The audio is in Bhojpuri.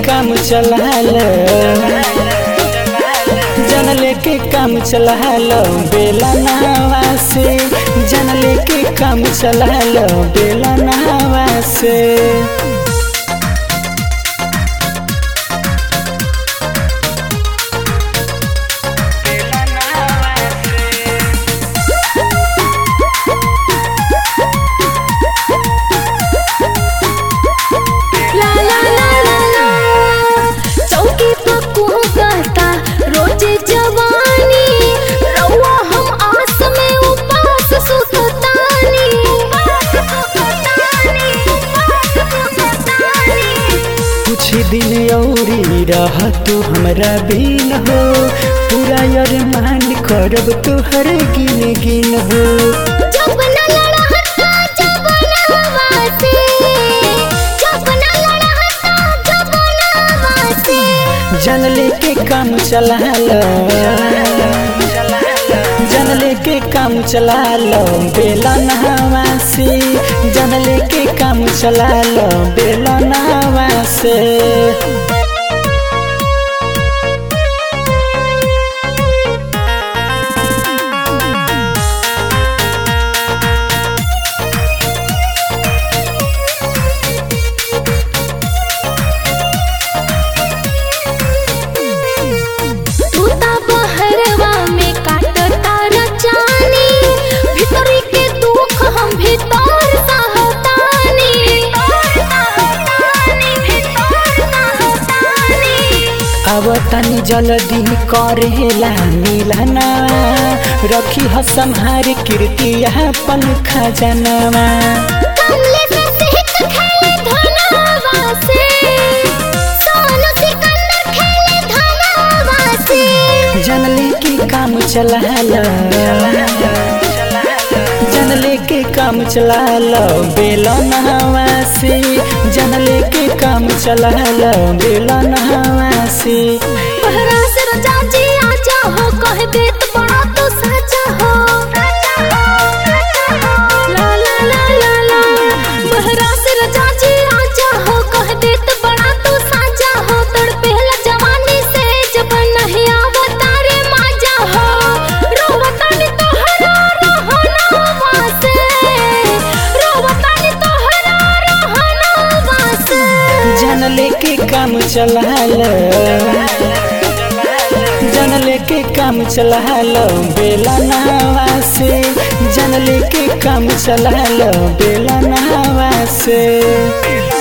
काम चला लो जन लेके काम चला लो बेला नहवा से जन लेके काम चला लो बेला नहवा से ला ला ला ला ला चौकी पर कुहकता रोज जवानी रउआ हम आस में उपास सुततानी उपास सुततानी उपास सुततानी कुछ दिन औरी रह तू हमरा बिन हो पूरा अरमान करब तोहर गिन गिन हो जब न लड़हता जब न वासे जब न लड़हता जब न वासे जन लेके काम चला लो जन लेके काम चला लो बेला नहवा से जन लेके काम चला लो बेला नहवा से तूता बहरवा में काटता रचानी भीतरी के दुख हम भीतर सहतानी अब तनी जल्दी करेला मिलना रखी ह संहार कीर्ति अपन खजनवा कमले से सिहक खेले धनवा से सोनू सिकंदर खेले धनवा से जन लेके काम चला लो जन लेके काम चला लो बेला नहवा से जन लेके काम चला लो बेला नहवा से बहरा से रजा जी आजा हो कह देत बड़ा तो साचा हो ला ला ला ला ला बहरा से रजा जी आजा हो कह देत बड़ा तो साचा हो तड़पेला जवानी से जब नहीं आवता रे माजा हो रोवतानी तोहरा रहना वासे रोवतानी तोहरा रहना वासे जन लेके काम चला लो जन लेके काम चला लो बेला नहवा से जन लेके काम चला लो बेला नहवा से